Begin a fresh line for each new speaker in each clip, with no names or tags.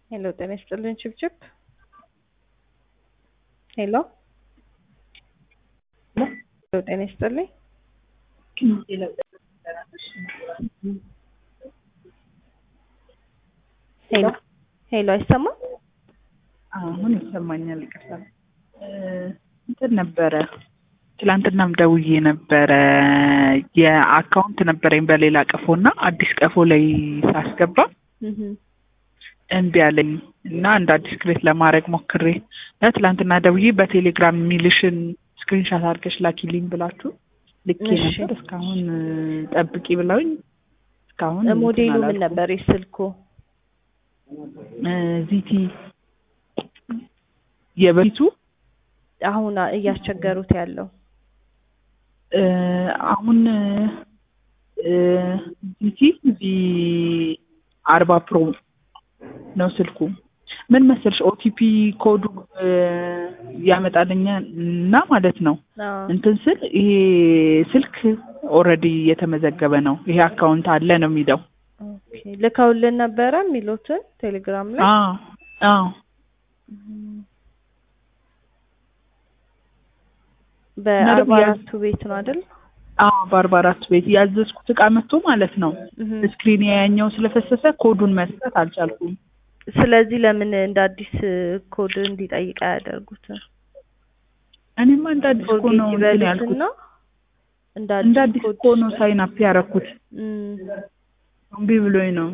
ሄሎ ጤና ይስጥልን ችብችብ ሄሎ ሄሎ ጤና ይስጥልኝ ሄሎ ሄሎ አይሰማም
አሁን ይሰማኛል። ይቅርታ እንትን ነበረ ትላንትናም ደውዬ ነበረ የአካውንት ነበረኝ በሌላ ቀፎ እና አዲስ ቀፎ ላይ ሳስገባ እምቢ አለኝ እና እንደ አዲስ ክሬት ለማድረግ ሞክሬ ትላንትና ደውዬ በቴሌግራም የሚልሽን ስክሪንሻት አድርገሽ ላኪልኝ ብላችሁ ልኬ
እሺ።
ነበር። እስካሁን ጠብቂ ብለውኝ እስካሁን
ሞዴሉ
እንትን
ምን
አላልኩም።
ነበር የስልኩ
እ ዚቲ የበፊቱ
አሁን እያስቸገሩት ያለው
እ አሁን እ ዚቲ ቪ አርባ ፕሮ ነው ስልኩ። ምን መሰልሽ ኦቲፒ ኮዱ እ ያመጣልኛል እና ማለት ነው
አዎ።
እንትን ስል ይሄ ስልክ ኦልሬዲ የተመዘገበ ነው። ይሄ አካውንት አለ ነው የሚለው።
ኦኬ ልከውልን ነበረ የሚሉትን ቴሌግራም ላይ
አዎ አዎ
በአርባ
ያ-
አራቱ ቤት ነው አይደል?
አዎ በአርባ አራት ቤት ያዘዝኩት እቃ መጥቶ ማለት ነው
እህ።
ስክሪን ያኛው ስለፈሰሰ ኮዱን መስጠት አልቻልኩም።
ስለዚህ ለምን እንደ አዲስ ኮድ እንዲጠይቅ አያደርጉትም?
እኔማ እንደ አዲስ እኮ
ፎርጌት
ነው እንትን ያልኩት።
ይበሉትና እንደ
እንደ
አዲስ
አዲስ
ኮድ
እኮ ነው ሳይን አፕ ያደረኩት።
እም፣
እምቢ ብሎኝ ነው።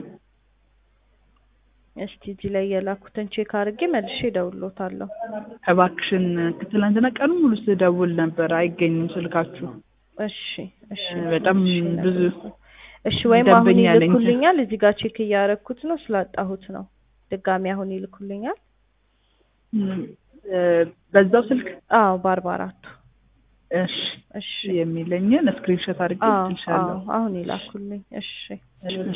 እስቲ እዚህ ላይ የላኩትን ቼክ አድርጌ መልሼ እደውልሎታለሁ።
እባክሽን ትናንትና ቀኑ ሙሉ ስደውል ነበር፣ አይገኝም ስልካችሁ።
እሺ እሺ
በጣም
እሺ፣
ብዙ
እሺ ወይም አሁን
ደንበኛ አለኝ።
ይልኩልኛል። እዚህ ጋር ቼክ እያደረኩት ነው ስላጣሁት ነው። ድጋሚ አሁን ይልኩልኛል።
እም፣ እ፣ በዛው ስልክ
አዎ በአርባ አራቱ
እሺ
እሺ
የሚለኝን ስክሪንሾት አድርጌ
አዎ
ትልሻለሁ።
አዎ አሁን ይላኩልኝ። እሺ
እሺ